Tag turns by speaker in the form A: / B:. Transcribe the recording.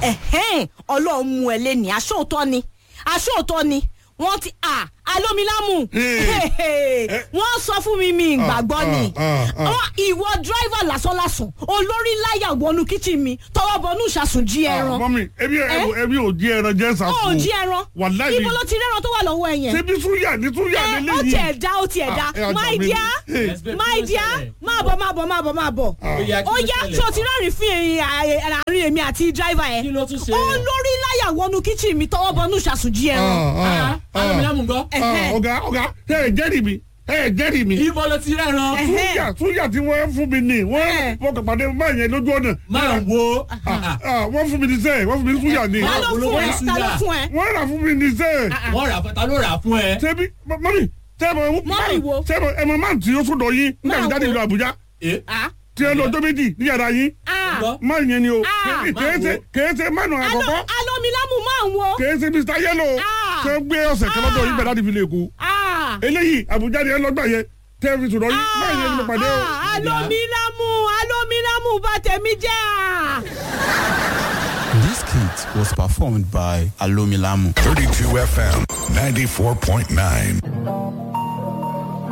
A: ẹ̀hẹ́n ọlọ́run mú ẹ lé ní aṣóòótọ́ ni aṣóòótọ́ ni wọ́n ti à alómilámù wọ́n sọ fún mi mi ìgbàgbọ́ ni
B: ah, ah.
A: Wọ́n- ìwọ dírẹ́fà lásánlásán olórí láyà wọnú kíchìn mi tọwọ́ bọnú ìṣàsùn jí ẹran
B: mọ́mí ebi ebi ò jí ẹran jẹ́ sàkó.
A: ó jí ẹran
B: wàláhì
A: ibo ló ti rẹ́ran tó wà lọ́wọ́ ẹ yẹn
B: ṣebí súyà ní súyà
A: ẹ
B: nílé
A: ó
B: yìí.
A: tiẹ̀ dá ó tiẹ̀ dá
B: Ah, ẹ ọjà
A: my
B: mi.
A: dear
B: Hey.
C: Yes, babe,
A: my
C: kí ló
A: dear
C: ṣẹlẹ̀?
A: máa bọ̀ máa bọ̀ máa bọ̀ máa bọ̀
C: Ó yá, kí
A: ó
C: ló
A: yá
C: ṣẹlẹ̀?
A: tí o ti rẹ́rìn fún àárín èmi àti dírẹ́fà yẹn
C: Kí ló tún ṣe?
A: ó lórí láyà wọnú kíchìn mi tọwọ́ bọnú ìṣàsùn jí ẹran
B: Ah, ah,
C: alómilámù gbọ́.
B: ah,
A: Ẹ̀hẹ́.
B: ọ̀gá ọ̀gá ẹ jẹ́rìí mi ẹ jẹ́rìí mi.
C: ibo ló ti rẹ́ran.
A: Ẹ̀hẹ́.
B: súyà súyà tí wọ́n fún mi ní wọ́n
A: Ẹ̀hẹ́.
B: fọkàn pàdé máa yẹn lójú ọ̀nà.
C: máa wo.
B: Ah, wọ́n fún mi ní sẹ́ẹ̀ wọ́n fún mi ní súyà ní.
A: ta ló fún ẹ ta ló fún ẹ
B: wọ́n rà fún mi ní sẹ́ẹ̀.
C: wọ́n rà fún ta ló rà fún ẹ.
B: ṣebí mọ́mí sẹ́ẹ̀mọ̀
A: Mọ́mì wo?
B: sẹ́ẹ̀mọ̀ ẹ̀mọ̀ máa tí ó sọ̀dọ̀ yín nígbà tí
A: Máa
B: jáde
A: wo?
B: ìlú Àbújá
C: ẹ
A: Ah,
B: tí ẹ lọ ọjọ́ méjì ní yàrá yín
A: ah.
C: gbọ́.
B: máa yẹn ni o
A: Ah,
B: kèése kèése mánu
A: Alo-
B: àkọ́kọ́
A: alómilámù máa ń wo
B: kèése Mr Yellow
A: Ah.
B: tẹ gbé ọ̀sẹ̀ kan lọ́dọ̀ yín bẹ̀rẹ̀ láti fi lè kú
A: Ah,
B: eléyìí Àbújá ni ẹ lọ́gbà yẹn tẹ́ fi sọ̀dọ̀ yín máa yẹn ni mo pàdé o.
A: ah, alómilámù alómilámù bá tèmi jẹ́ à.
D: This skit was performed by Alomilamu.
E: 32 FM 94.9.